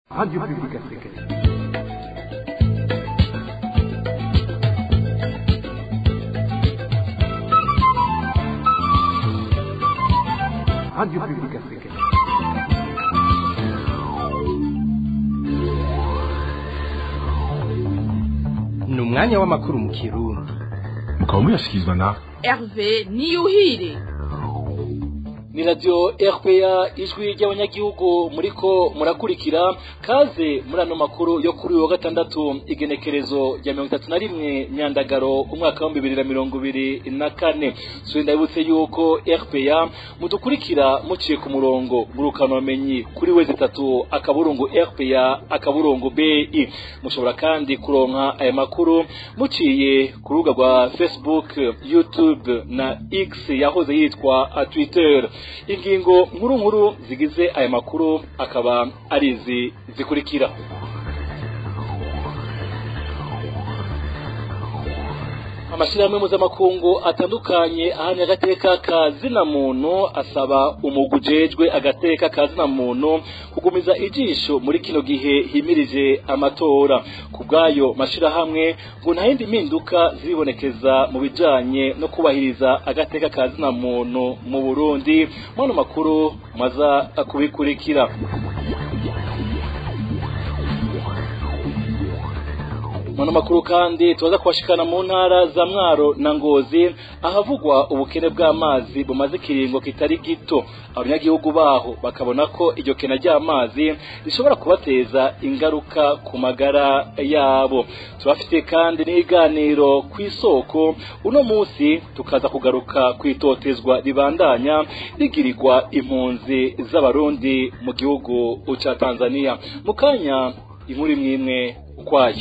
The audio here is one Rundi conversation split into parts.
Radio Publique Africaine. Radio Publique Africaine. ni umwanya w'amakuru mu kirundi mukaba muyashyikirizwa na Hervé Niyuhire ni radiyo rpa ijwi ry'abanyagihugu muriko murakurikira kaze muri ano makuru yo kuri uyu wa gatandatu igenekerezo rya mirongo itatu na rimwe myandagaro umwaka w'ibihumbi bibiri na mirongo ibiri na kane so ndabibutse yuko rpa mudukurikira muciye ku murongo ngurukanomenyi kuri wezi itatu akaburungu rpa akaburungu bi mushobora kandi kuronka aya makuru muciye ku rubuga rwa facebook youtube na x yahoze yitwa twitter ingingo nkuru nkuru zigize aya makuru akaba ari izi zikurikira amashyirahamwe mpuzamakungu atandukanye ahamya agateka ka zina muntu asaba umugwi ujejwe agateka ka zina muntu kugumiza ijisho muri kino gihe himirije amatora ku bw'ayo mashyirahamwe ngo nta yindi mpinduka zibonekeza mu bijanye no kubahiriza agateka ka zina muntu mu burundi mwano makuru maza kubikurikira Mano makuru kandi tuwaza kubashikana mu ntara za Mwaro na Ngozi ahavugwa ubukene bw'amazi bumaze ikiringo kitari gito abanyagihugu baho bakabona ko iryo kena ry'amazi rishobora kubateza ingaruka ku magara yabo turafite kandi n'iganiro ku isoko uno munsi tukaza kugaruka ku itotezwa ribandanya rigirirwa impunzi z'abarundi mu gihugu ca Tanzania mu kanya inkuru imwe imwe ukwayo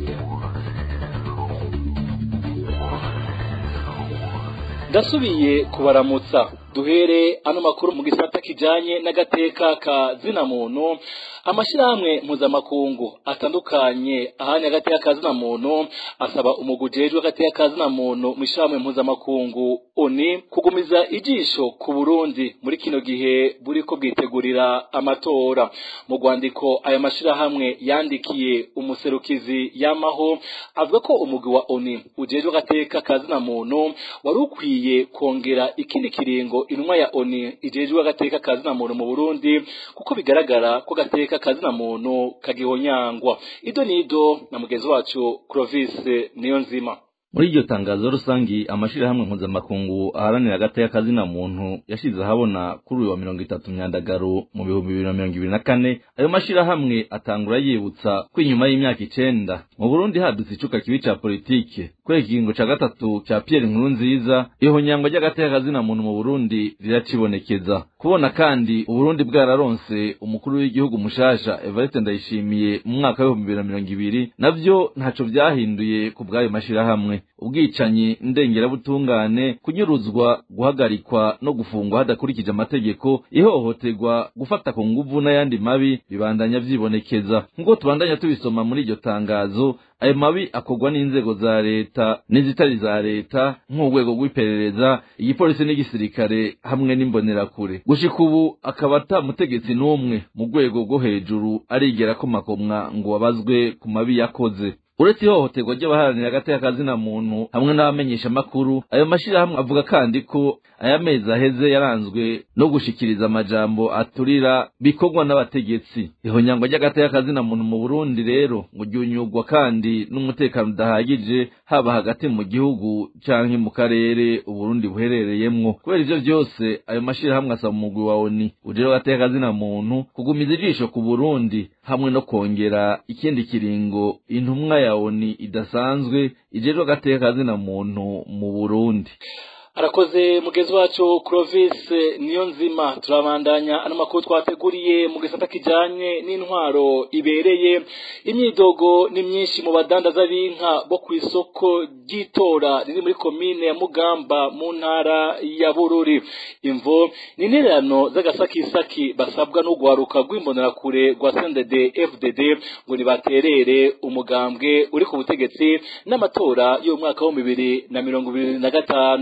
ndasubiye kubaramutsa duhere ano makuru mu gisata kijanye n'agateka ka zina muntu amashyirahamwe mpuzamakungu atandukanye ahanye agateka ka zina muntu asaba umugwi ujejwe agateka ka zina muntu mu ishyirahamwe mpuzamakungu oni kugumiza ijisho ku burundi muri kino gihe buriko bwitegurira amatora mu rwandiko aya mashyirahamwe yandikiye umuserukizi yamaho avuga ko umugwi wa oni ujejwe agateka ka zina muntu wari ukwiye kongera ikindi kiringo intumwa ya oni ijejwe agateka ka zina muntu mu burundi kuko bigaragara ko agateka ka zina muntu kagihonyangwa ido nido na mugenzi wacu Clovis niyo nzima muri iryo tangazo rusangi amashirahamwe mpuzamakungu aharanira agateka kazina muntu yashize ahabona kuri uyu wa mirongo itatu myandagaro mu bihumbi bibiri na mirongo ibiri na kane ayo mashirahamwe atangura yibutsa ko inyuma y'imyaka icenda mu burundi hadutse icuka kibi ca politike kubera ikiringo ca gatatu ca pierre nkuru nziza ihonyangwa ry'agateka kazina muntu mu burundi riracibonekeza kubona kandi uburundi bwararonse umukuru w'igihugu mushasha evariste ndayishimiye mu mwaka w'ibihumbi bibiri na mirongo ibiri navyo ntaco vyahinduye ku bw'ayo mashirahamwe ubwicanyi ndengerabutungane kunyuruzwa guhagarikwa no gufungwa hadakurikije amategeko ihohoterwa gufata ku nguvu n'ayandi mabi bibandanya vyibonekeza nk'uko tubandanya tubisoma muri iryo tangazo ayo mabi akorwa n'inzego za leta n'izitari za leta nk'urwego rw'iperereza igipolisi n'igisirikare hamwe n'imbonerakure gushika ubu akaba ata mutegetsi n'umwe mu rwego rwo hejuru arigera ko makomwa ngo wabazwe ku mabi yakoze uretse ihohoterwa ry'abaharanira agateka kazina muntu hamwe n'abamenyesha amakuru ayo mashirahamwe avuga kandi ko aya mezi aheze yaranzwe no gushikiriza amajambo aturira bikorwa n'abategetsi ihonyangwa ry'agateka kazina muntu mu burundi rero ngo ryunyugwa kandi n'umutekano udahagije haba hagati mu gihugu canke mu karere uburundi buherereyemwo kubera ivyo vyose ayo mashirahamwe asaba umugwi wa oni ujejwe agateka kazina muntu kugumiza ijisho ku burundi hamwe no kongera ikindi kiringo intumwa ya oni idasanzwe ijejwe agateka kazina muntu mu burundi arakoze mugenzi wacu Clovis niyo nzima turabandanya ano makuru twateguriye mu gisata kijanye n'intwaro ibereye imyidogo ni myinshi mu badandaza b'inka bo ku isoko ry'itora riri muri komine ya Mugamba mu ntara ya Bururi imvo ni intererano z'agasakisaki basabwa no guharuka rw'imbonerakure rwa CNDD FDD ngo nibaterere umugambwe uri ku butegetsi n'amatora yo mu mwaka wa bibiri na mirongo ibiri na gatanu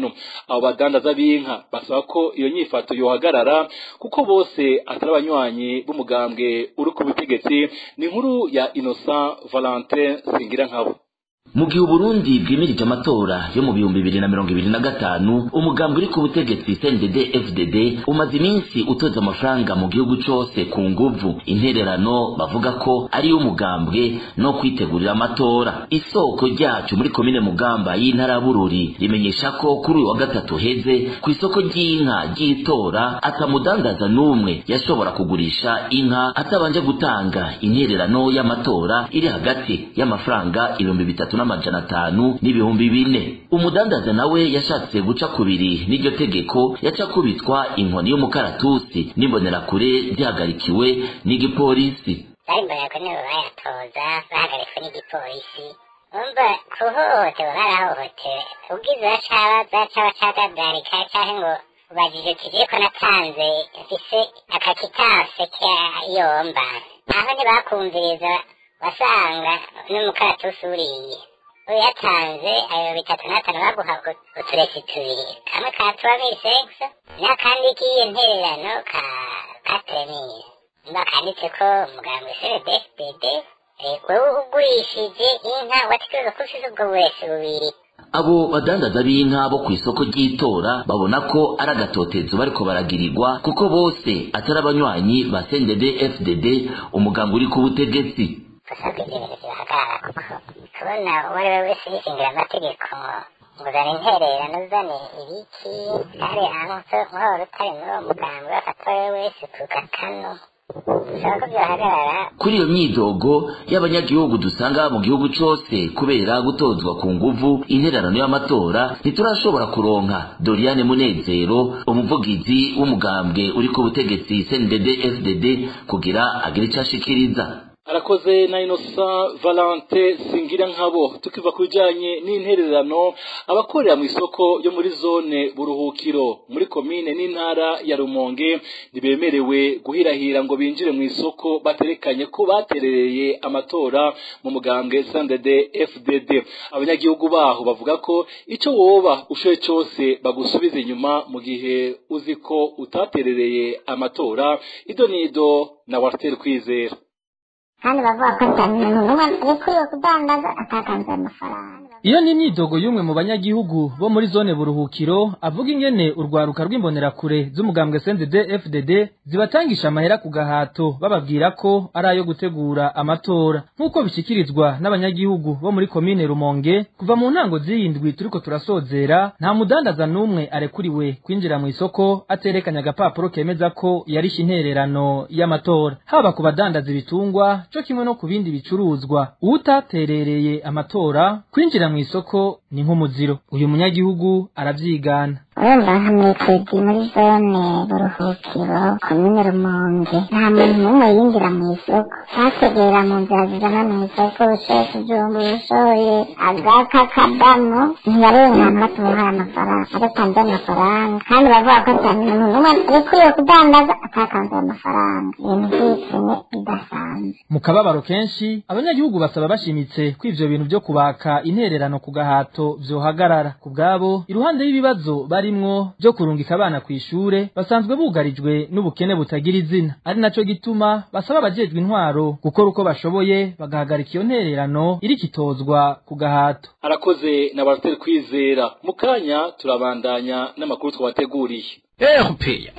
abo badandaza b'inka basaba ko iyo nyifato yohagarara kuko bose atari abanywanyi b'umugambwe uri ku butegetsi ni inkuru ya Innocent Valentin Singirankabo mu gihe uburundi bwimirije amatora yo mu bihumbi bibiri na mirongo ibiri na gatanu umugambi uri ku butegetsi cndd fdd umaze iminsi utoza amafaranga mu gihugu cose ku nguvu intererano bavuga ko ari umugambwe no kwitegurira amatora isoko ryacu muri komine mugamba y'intara ya bururi rimenyesha ko kuri uyu wa gatatu heze ku isoko ry'inka ry'itora atamudandaza n'umwe yashobora kugurisha inka atabanje gutanga intererano y'amatora iri hagati y'amafaranga ibihumbi bitatu n'amajana atanu n'ibihumbi bine umudandaza nawe yashatse guca kubiri n'iryo tegeko yaca kubitwa inkoni y'umukaratusi n'imbonerakure zihagarikiwe n'igipolisi bari nibo bayatoza bahagaritswe n'igipolisi umva kuhohoterwa barahohotewe ubwiza bacabaza caba cadadarika canke ngo ubajije uti ko natanze mfise akakitanse kayomba aho ntibakumviriza wasanga n'umukaratusi uriye uyatanze ayo bitatu n'atanu baguha uturesi tubiri kamwe ka tuwamiri sekisa n'akandi k'iyo ntererano ka katremire mba kanditse ko umuganga cdfdd wowe ugurishije inka watekereza ko ufise ubwo buresi bubiri abo badandaza b'inka bo ku isoko ry'itora babona ko ari agatotezo bariko baragirirwa kuko bose atari abanywanyi ba cndd fdd umugambi uri ku butegetsi gusabwa ibyemezo bihagarara kuko kubona uwo ari we wese yishingira amategeko ngo uzane intererano uzane ibiki hari ahantu nk'uwo rutari muri uwo mugambi bafata uwo ari we wese ku gakano bisaba ko byahagarara kuri iyo myidogo y'abanyagihugu dusanga mu gihugu cose kubera gutozwa ku nguvu intererano y'amatora ntiturashobora kuronka doriane munezero umuvugizi w'umugambwe uri ku butegetsi cndd fdd kugira agire ico ashikiriza arakoze na Innocent Valente singira nkabo tukiva kujanye n'intererano abakorera mu isoko yo muri zone buruhukiro muri komine n'intara ya Rumonge ntibemerewe guhirahira ngo binjire mu isoko baterekanye ko baterereye amatora mu mugambwe CNDD FDD abanyagihugu baho bavuga ko ico woba ushoye cose bagusubiza inyuma mu gihe uzi ko utaterereye amatora idonido na Walter Kwizera kandi bavuga ko nta muntu n'umwe arikuriwe kudandaza atatanze amafaranga iyo ni imyidogo y'umwe mu banyagihugu bo muri zone buruhukiro avuga ingene urwaruka rw'imbonerakure z'umugambwe CNDD FDD zibatangisha amahera ku gahato bababwira ko ari ayo gutegura amatora nk'uko bishikirizwa n'abanyagihugu bo muri komine Rumonge kuva mu ntango z'iyindwi turiko turasozera nta mudandaza n'umwe arekuriwe kwinjira mu isoko aterekanye agapapuro kemeza ko yarishe intererano y'amatora haba ku badandaza ibitungwa co kimwe no ku bindi bicuruzwa uwutaterereye amatora kwinjira mu isoko ni nk'umuziro uyu munyagihugu aravyigana urumva nka mwitedi muri zone buruhukiro komine rumonge nta muntu n'umwe yinjira mu isoko bategera mu nzira zizana mu isoko ushoye kujumba ushoye agaka kadamu ntiyarenganwa tumuhaye amafaranga adatanze amafaranga kandi bavuga ko ata muntu n'umwe arikuriwe kudandaza atatanze amafaranga ibintu by'ibitsine bidasanzwe mu kababaro kenshi abanyagihugu basaba bashimitse ko ivyo bintu vyo kubaka intererano ku gahato vyohagarara ku bwabo iruhande y'ibibazo barimwo vyo kurungika abana kw'ishure basanzwe bugarijwe n'ubukene butagira izina ari naco gituma basaba abajejwe intwaro gukora uko bashoboye bagahagarika iyo ntererano irikitozwa ku gahato arakoze na Walter Kwizera mu kanya turabandanya n'amakuru twabateguriye erupeya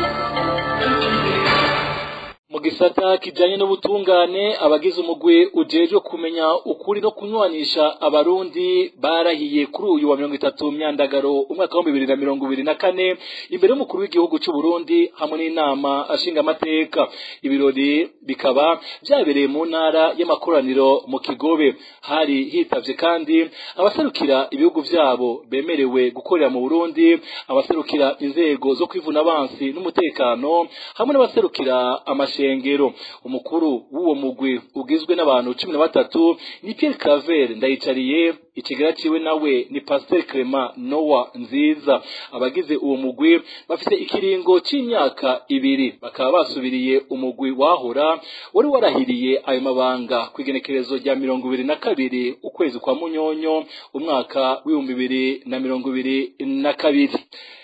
mu gisata kijanye n'ubutungane abagize umugwi ujejwe kumenya ukuri no kunywanisha abarundi barahiye kuri uyu wa mirongo itatu myandagaro umwaka wa bibiri na mirongo ibiri na kane imbere y'umukuru w'igihugu c'u Burundi hamwe n'inama ashinga amateka ibirori bikaba vyabereye mu ntara y'amakoraniro mu Kigobe hari hitavye kandi abaserukira ibihugu vyabo bemerewe gukorera mu Burundi abaserukira inzego zo kwivuna abansi n'umutekano hamwe n'abaserukira amashe ishengero umukuru w'uwo mugwi ugizwe n'abantu cumi na batatu ni Pierre Claver ndayicariye ikigera ciwe nawe ni Pasteur Clement Noah nziza abagize uwo mugwi bafite ikiringo c'imyaka ibiri bakaba basubiriye umugwi wahora wari warahiriye ayo mabanga ku igenekerezo rya mirongo ibiri na kabiri ukwezi kwa munyonyo umwaka w'ibihumbi bibiri na mirongo ibiri na kabiri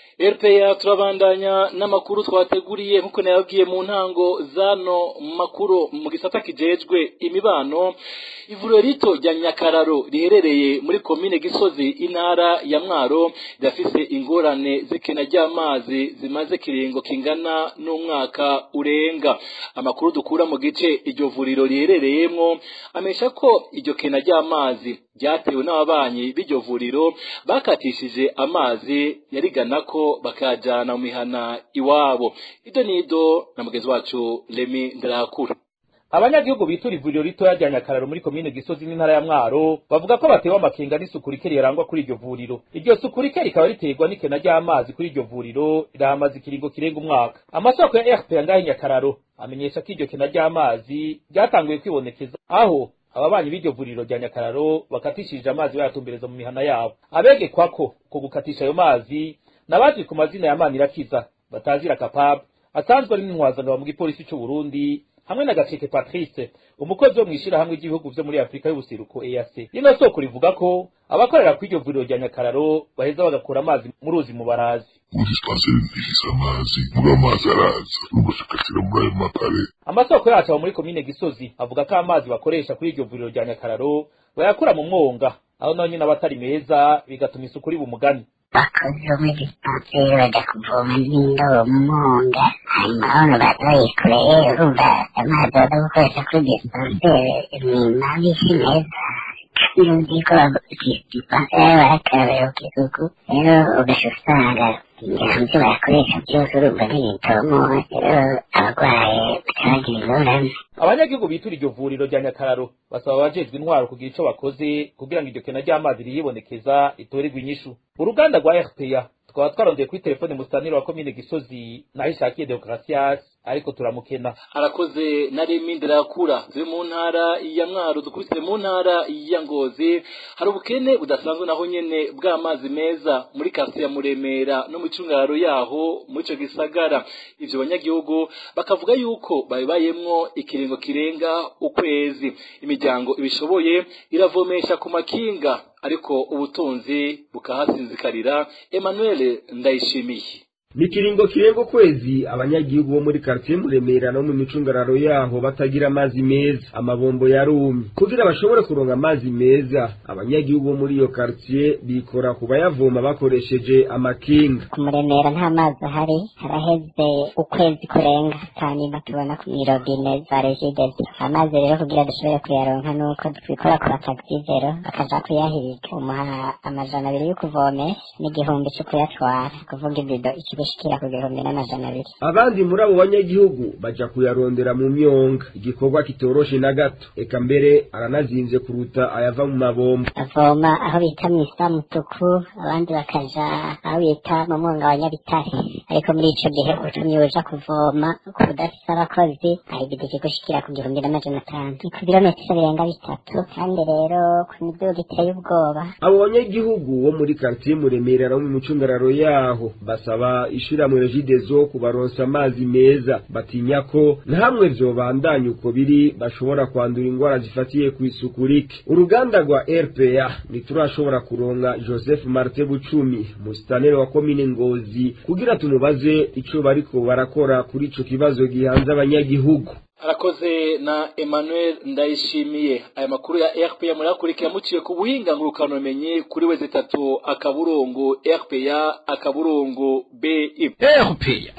RPA turabandanya n'amakuru twateguriye nkuko nayabwiye mu ntango zano makuru mu gisata kijejwe imibano ivuriro rito rya Nyakararo riherereye muri komine Gisozi intara ya Mwaro rirafise ingorane z'ikena ry'amazi zimaze kiringo kingana n'umwaka urenga amakuru dukura mu gice iryo vuriro riherereyemwo amesha ko iryo kena ry'amazi ryatewe n'ababanyi b'iryo vuriro bakatishije amazi yarigana ko bakajana mu mihana iwabo ido nido na mugenzi wacu Remy Ndarakura abanyagihugu bitura ivuriro ritoya rya nyakararo muri komine gisozi n'intara ya mwaro bavuga ko batewe amakenga n'isuku rike rirangwa kuri iryo vuriro iryo suku rike rikaba riterwa n'ikena ry'amazi kuri iryo vuriro rirahamaze ikiringo kirenga umwaka amasoko ya rp ngahe nyakararo amenyesha ko iryo kena ry'amazi ryatanguye kwibonekeza aho ababanyi b'iryo vuriro rya nyakararo bakatishije amazi bayatumbereza mu mihana yabo abegekwa ko uko gukatisha ayo mazi nabazwi ku mazina ya manirakiza batazira kapab asanzwe ari n'intwazangabo mu gipolisi c'u Burundi hamwe na Gaceke Patrice umukozi wo mwishirahamwe ry'ibihugu vyo muri Afrika y'ubuseruko EAC rino soko rivuga ko abakorera kw'iryo vuriro rya Nyakararo baheza bagakura amazi mu ruzi mu barazi muri dispenseri ntifise amazi muri amazi araza ugushikatira muri ayo makare amasoko yacu aba muri komine Gisozi avuga ko amazi bakoresha kuri iryo vuriro rya Nyakararo bayakura mu mwonga aho naho nyine abatari meza bigatuma isuku riba umugani bakozi bo muri dispenseri bajya kuvoma n'indobo mu mwonga hanyuma bano baza bayikoreye urumva amazi baza gukoresha kuri dispenseri ni mabi si meza kandi uzi ko dispenseri barakarabira ku isuku rero ugasha usanga ibyo bayakoresha byose urumva n'ibitomo rero abarwaye bakabagira ingorane abanyagihugu bitura iryo vuriro rya nyakararo basaba abajejwe intwaro kugira ico bakoze kugira ngo iryo kena ry'amazi riyibonekeza ritorerwe inyishu uruganda rwa rpa tukaba twarondeye kuri telefone musanire wa komine gisozi naho ishakiye demokarasias ariko turamukena arakoze na Remy Ndarakura ziri mu ntara ya Mwaro dukubitire mu ntara ya Ngozi hari ubukene budasanzwe naho nyene bw'amazi meza muri kasi ya Muremera no mu cungaro yaho muri ico gisagara ivyo banyagihugu bakavuga yuko babibayemwo ikiringo kirenga ukwezi imiryango ibishoboye iravomesha ku makinga ariko ubutunzi bukahasinzikarira Emmanuel Ndayishimiye ni ikiringo kirenga ukwezi abanyagihugu bo muri quartier muremera no mu micungararo yaho batagira amazi meza amabombo yarumye kugira bashobore kuronga amazi meza abanyagihugu bo muri iyo quartier bikora ku bayavoma bakoresheje amakinga ku muremera nta mazi ahari haraheze ukwezi kurenga hanyuma tubona ku mirobine za regidezo amazi rero kugira dushobore kuyaronka nuko twikora ku bataxivero bakaja kuyahiga umuha amajana abiri yo kuvomesha n'igihumbi co kuyatwara kuvuga ibido ikigo gushikira ku gihumbi n'amajana abiri abandi muri abo banyagihugu baja kuyarondera mu myonga igikorwa kitoroshe na gato eka mbere aranazimvye kuruta ayava mu mabombo bavoma aho bita mw'isa mutuku abandi bakaja aho bita mu mwonga wa nyabitare ariko muri ico gihe utumye uja kuvoma kudafise abakozi ahigida ikigushikira ku gihumbi n'amajana atanu ni ku birometero birenga bitatu kandi rero ku miduga iteye ubwoba abo banyagihugu bo muri quartier muremera no mu micungararo yaho basaba ishirahamwe regidezo kubaronsa amazi meza batinya ko ntamwe vyobandanya uko biri bashobora kwandura ingwara zifatiye ku isuku rike uruganda rwa rpa ntiturashobora kuronka joseph marte bucumi musitanere wa komine ngozi kugira tumubaze ico bariko barakora kuri ico kibazo gihanze abanyagihugu arakoze na Emmanuel Ndayishimiye aya makuru ya RPA murakurikira muciye ku buhinga ngurukano menye kuri weze tatu akaburungu RPA akaburungu BI RPA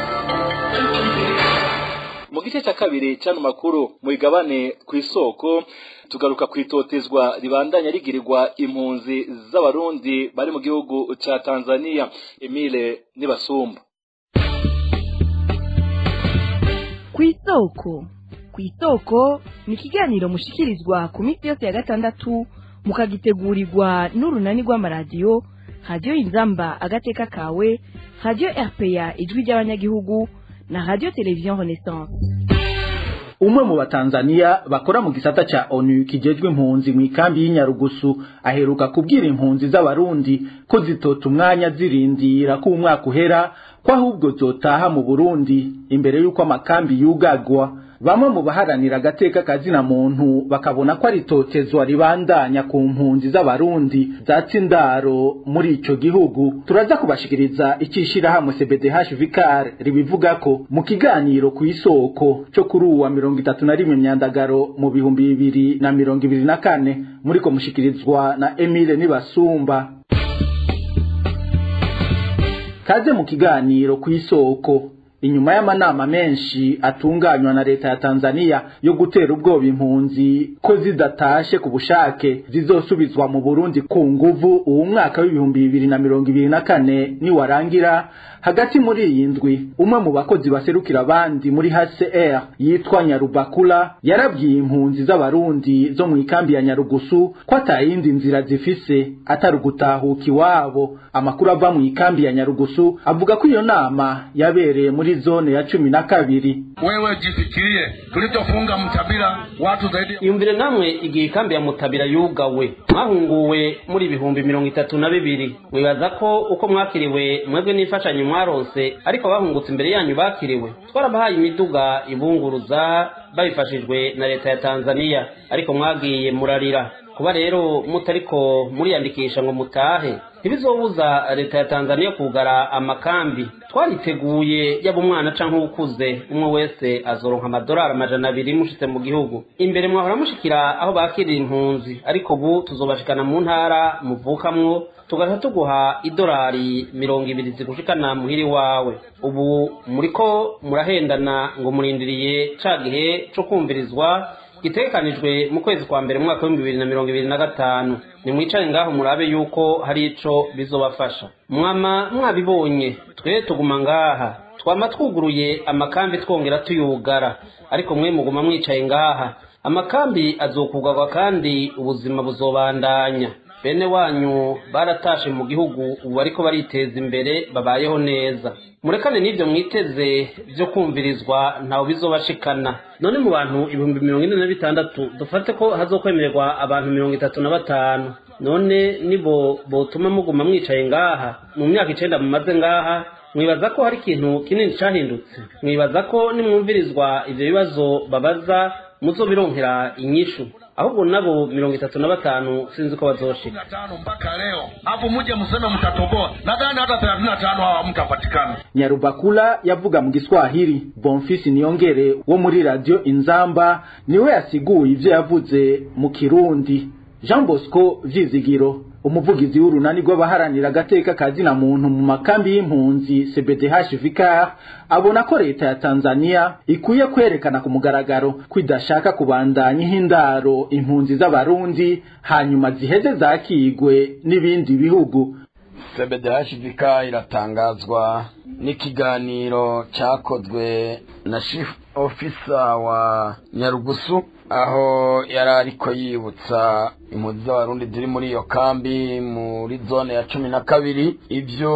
mu gice cya kabiri cyano makuru mu igabane ku isoko tugaruka ku itotezwa ribandanya rigirirwa impunzi z'abarundi bari mu gihugu ca Tanzania Emile Nibasumba ku isoko ku isoko ni ikiganiro mushikirizwa ku minsi yose ya gatandatu mukagitegurirwa n'urunani rw'amaradiyo radiyo inzamba agateka kawe radiyo rpa ijwi ry'abanyagihugu na radiyo televiziyo renaissance umwe mu batanzaniya bakora mu gisata ca onu kijejwe impunzi mu ikambi y'inyarugusu aheruka kubwira impunzi z'abarundi ko zitota umwanya zirindira ko umwaka uhera ko ahubwo zotaha mu burundi imbere y'uko amakambi yugagwa bamwe mu baharanira agateka kazina muntu bakabona ko ari totezwa ribandanya ku mpunzi z'abarundi zatse indaro muri ico gihugu turaza kubashikiriza icishirahamwe CBDH Vicar ribivuga ko mu kiganiro ku isoko cyo kuri uwa mirongo itatu na rimwe myandagaro mu bihumbi bibiri na mirongo ibiri na kane muriko mushikirizwa na Emile Nibasumba kaze mu kiganiro ku isoko inyuma y'amanama menshi atunganywa na leta ya Tanzania yo gutera ubwoba impunzi ko zidatashe ku bushake zizosubizwa mu Burundi ku nguvu uwo mwaka w'ibihumbi bibiri na mirongo ibiri na kane niwarangira hagati muri iyi ndwi umwe mu bakozi baserukira abandi muri HCR yitwa Nyarubakula yarabwiye impunzi z'abarundi zo mu ikambi ya Nyarugusu ko atayindi nzira zifise atari ugutahuka iwabo amakuru ava mu ikambi ya Nyarugusu avuga ko iyo nama yabereye muri zone ya cumi na kabiri wewe jifikirie tulichofunga mtabira watu zaidi yumvire namwe igihe ikambi ya mutabira yugawe mwahunguwe muri ibihumbi mirongo itatu na bibiri mwibaza ko uko mwakiriwe mwebwe n'imfashanyo mwaronse ariko bahungutse imbere yanyu bakiriwe twarabahaye imiduga ibunguruza babifashijwe na leta ya tanzania ariko mwagiye murarira kuba rero mutariko muriyandikisha ngo mutahe ntibizobuza leta ya tanzania kugara amakambi twariteguye yaba umwana canke ukuze umwe wese azoronka amadolari amajana abiri mushitse mu gihugu imbere mwahora mushikira aho bakirira impunzi ariko ubu tuzobashikana mu ntara muvukamwo tugaca tuguha idolari mirongo ibiri zigushikana muhiri wawe ubu muriko murahendana ngo murindiriye ca gihe co kumvirizwa gitegekanijwe mu kwezi kwa mbere mu mwaka w'ibihumbi bibiri na mirongo ibiri na gatanu nimwicare ngaho murabe yuko hari ico bizobafasha mwama mwabibonye twe tuguma ngaha twama twuguruye amakambi twongera tuyugara ariko mwe muguma mwicaye ngaha amakambi azokugarwa kandi ubuzima buzobandanya bene wanyu baratashe mu gihugu ubu ariko bariteza imbere babayeho neza murekane n'ibyo mwiteze byo kumvirizwa ntawe bizobashikana none mu bantu ibihumbi mirongo ine na bitandatu dufate ko hazokwemererwa abantu mirongo itatu na batanu none nibo botuma muguma mwicaye ngaha mu myaka icenda mumaze ngaha mwibaza ko hari ikintu kinini cahindutse mwibaza ko nimwumvirizwa ivyo bibazo babaza muzobironkera inyishu ahubwo nabo mirongo itatu na batanu sinzi ko bazoshika tano mpaka leo hapo muje mseme mtatoboa nadhani hata thelathini na tano hawa mtapatikana Nyarubakula yavuga mu Giswahili Bonfisi Niyongere wo muri radio Inzamba niwe yasiguye ivyo yavuze mu Kirundi Jean Bosco Vyizigiro umuvugizi w'urunani rw'abaharanira agateka kazina muntu mu makambi y'impunzi CBDH Vicar abona ko leta ya Tanzania ikwiye kwerekana ku mugaragaro ko idashaka kubandanya ihindaro impunzi z'abarundi hanyuma ziheze zakigwe n'ibindi bihugu CBDHVK iratangazwa n'ikiganiro cyakozwe na chief officer wa Nyarugusu aho yari ariko yibutsa impunzi z'abarundi ziri muri iyo kambi muri zone ya cumi na kabiri ibyo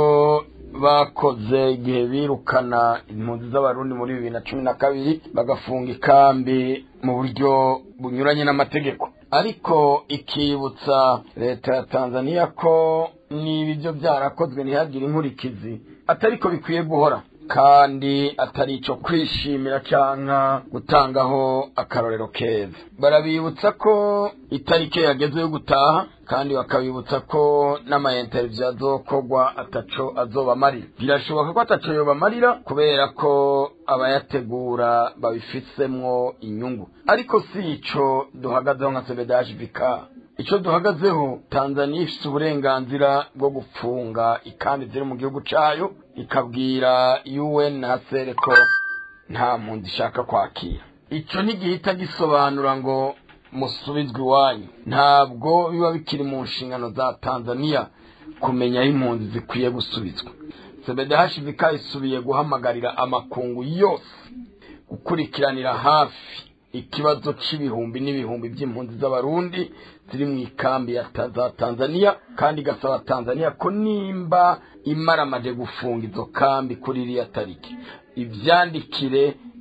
bakoze igihe birukana impunzi z'abarundi muri bibiri na cumi na kabiri bagafunga ikambi mu buryo bunyuranye n'amategeko ariko ikibutsa leta ya tanzania ko niba ibyo byarakozwe ntihagire inkurikizi atari ko bikwiye guhora kandi atari icyo kwishimira cyangwa gutangaho akarorero keza barabibutsa ko itariki yageze yo gutaha kandi bakabibutsa ko n'amayinteriviyo azokorwa ataco azobamarira birashoboka ko ataco yobamarira kubera ko abayategura babifisemwo inyungu ariko si ico duhagazeho nka sebedaje vika icyo duhagazeho tanzania ifite uburenganzira bwo gufunga ikambi ziri mu gihugu cyayo ikabwira un na sere ko nta mpunzi ishaka kwakira icyo ntigihita gisobanura ngo musubizwe iwanyu ntabwo biba bikiri mu nshingano za tanzania kumenya aho impunzi zikwiye gusubizwa sebedahashivika isubiye guhamagarira amakungu yose gukurikiranira hafi ikibazo c'ibihumbi n'ibihumbi by'impunzi z'abarundi ziri mu ikambi ya za tanzania kandi igasaba tanzania ko nimba imaramaje gufunga izo kambi kuri iriya tariki ivyandikire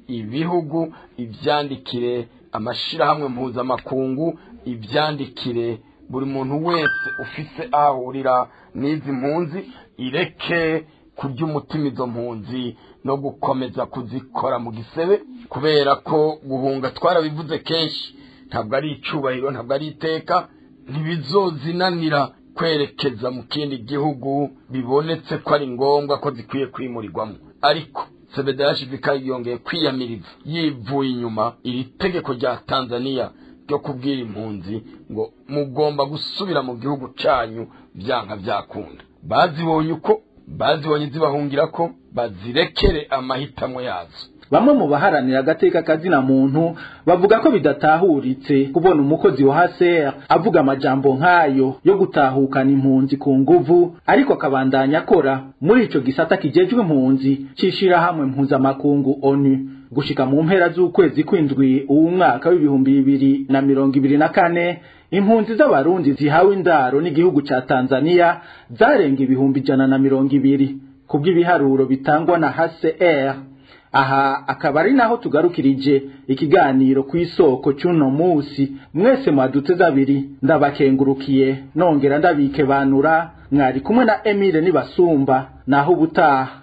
ibihugu ibyandikire amashirahamwe mpuzamakungu ibyandikire buri muntu wese ufise aho ahurira n'izi mpunzi ireke kurya umutima izo mpunzi no gukomeza kuzikora mu gisebe kubera ko guhunga twarabivuze kenshi ntabwo ari icubahiro ntabwo ari iteka ntibizozinanira kwerekeza mu kindi gihugu bibonetse ko ari ngombwa ko zikwiye kwimurirwamo ariko sebedashivika yongeye kwiyamiriza yivuye inyuma iri tegeko rya tanzania ryo kubwira impunzi ngo mugomba gusubira mu gihugu cyanyu byanga byakunda bazibonye uko bazibonye zibahungira ko bazirekere amahitamo yazo bamwe mu baharanira agateka kazina muntu bavuga ko bidatahuritse kubona umukozi wa HCR avuga amajambo nk'ayo yo gutahukana impunzi ku nguvu ariko akabandanya akora muri ico gisata kijejwe impunzi cishirahamwe mpuzamakungu ONU gushika mu mpera z'ukwezi kwindwi uwu mwaka w'ibihumbi bibiri na mirongo ibiri na kane impunzi z'abarundi zihawe indaro n'igihugu ca Tanzania zarenga ibihumbi ijana na mirongo ibiri kubw'ibiharuro bitangwa na HCR aha akaba ari naho tugarukirije ikiganiro ku isoko cy'uno munsi mwese mwaduteze abiri ndabakengurukiye nongera ndabikebanura mwari kumwe na Emile nibasumba naho ubutaha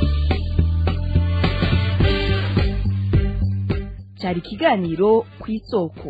cyari ikiganiro ku isoko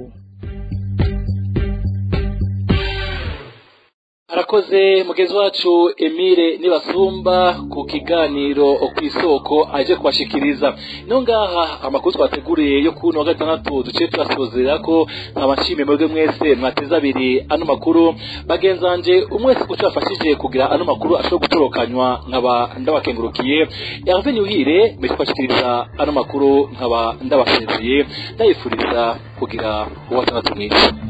arakoze mugenzi wacu Emile nibasumba ku kiganiro ku isoko aje kubashikiriza no ngaha amakuru twateguriye yo kuno wa gatandatu duce turasozera ko nkabashimiye mwebwe mwese mwateze abiri ano makuru bagenzanje umwese kuco yafashije kugira ano makuru ashobora gutorokanywa nkaba ndabakengurukiye Hervé Nyuhire mbere kubashikiriza ano makuru nkaba ndabasezeye ndayifuriza kugira uwa gatandatu mwiza